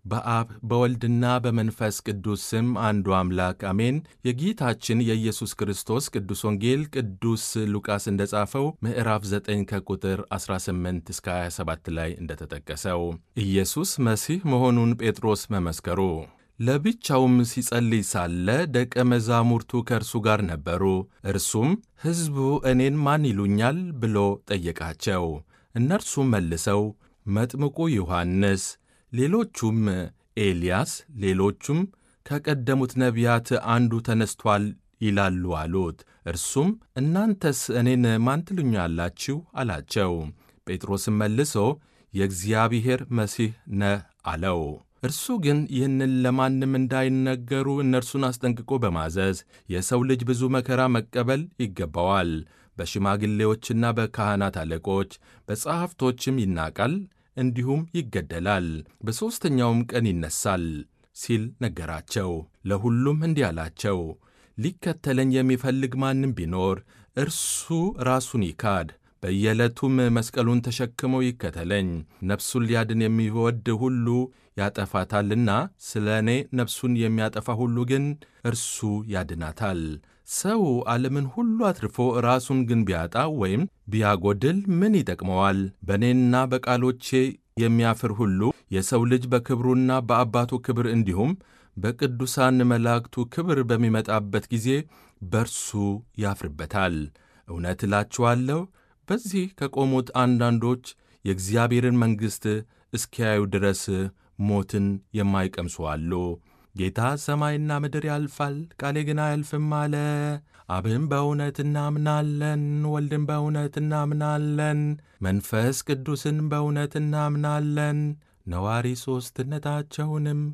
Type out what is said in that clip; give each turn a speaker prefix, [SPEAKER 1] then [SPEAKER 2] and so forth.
[SPEAKER 1] በአብ በወልድና በመንፈስ ቅዱስ ስም አንዱ አምላክ አሜን። የጌታችን የኢየሱስ ክርስቶስ ቅዱስ ወንጌል ቅዱስ ሉቃስ እንደጻፈው ምዕራፍ 9 ከቁጥር 18 እስከ 27 ላይ እንደተጠቀሰው ኢየሱስ መሲህ መሆኑን ጴጥሮስ መመስከሩ። ለብቻውም ሲጸልይ ሳለ ደቀ መዛሙርቱ ከእርሱ ጋር ነበሩ። እርሱም ሕዝቡ እኔን ማን ይሉኛል ብሎ ጠየቃቸው። እነርሱም መልሰው መጥምቁ ዮሐንስ፣ ሌሎቹም ኤልያስ፣ ሌሎቹም ከቀደሙት ነቢያት አንዱ ተነስቷል ይላሉ አሉት። እርሱም እናንተስ እኔን ማን ትሉኛላችሁ አላቸው። ጴጥሮስም መልሶ የእግዚአብሔር መሲህ ነህ አለው። እርሱ ግን ይህንን ለማንም እንዳይነገሩ እነርሱን አስጠንቅቆ በማዘዝ የሰው ልጅ ብዙ መከራ መቀበል ይገባዋል፣ በሽማግሌዎችና በካህናት አለቆች በጸሐፍቶችም ይናቃል፣ እንዲሁም ይገደላል፣ በሦስተኛውም ቀን ይነሣል ሲል ነገራቸው። ለሁሉም እንዲህ አላቸው፣ ሊከተለኝ የሚፈልግ ማንም ቢኖር እርሱ ራሱን ይካድ በየዕለቱም መስቀሉን ተሸክሞ ይከተለኝ። ነፍሱን ሊያድን የሚወድ ሁሉ ያጠፋታልና፣ ስለ እኔ ነፍሱን የሚያጠፋ ሁሉ ግን እርሱ ያድናታል። ሰው ዓለምን ሁሉ አትርፎ ራሱን ግን ቢያጣ ወይም ቢያጎድል ምን ይጠቅመዋል? በእኔና በቃሎቼ የሚያፍር ሁሉ የሰው ልጅ በክብሩና በአባቱ ክብር እንዲሁም በቅዱሳን መላእክቱ ክብር በሚመጣበት ጊዜ በርሱ ያፍርበታል። እውነት እላችኋለሁ በዚህ ከቆሙት አንዳንዶች የእግዚአብሔርን መንግሥት እስኪያዩ ድረስ ሞትን የማይቀምሱ አሉ። ጌታ ሰማይና ምድር ያልፋል፣ ቃሌ ግን አያልፍም አለ። አብን በእውነት እናምናለን፣ ወልድን በእውነት እናምናለን፣ መንፈስ ቅዱስን በእውነት እናምናለን፣ ነዋሪ ሦስትነታቸውንም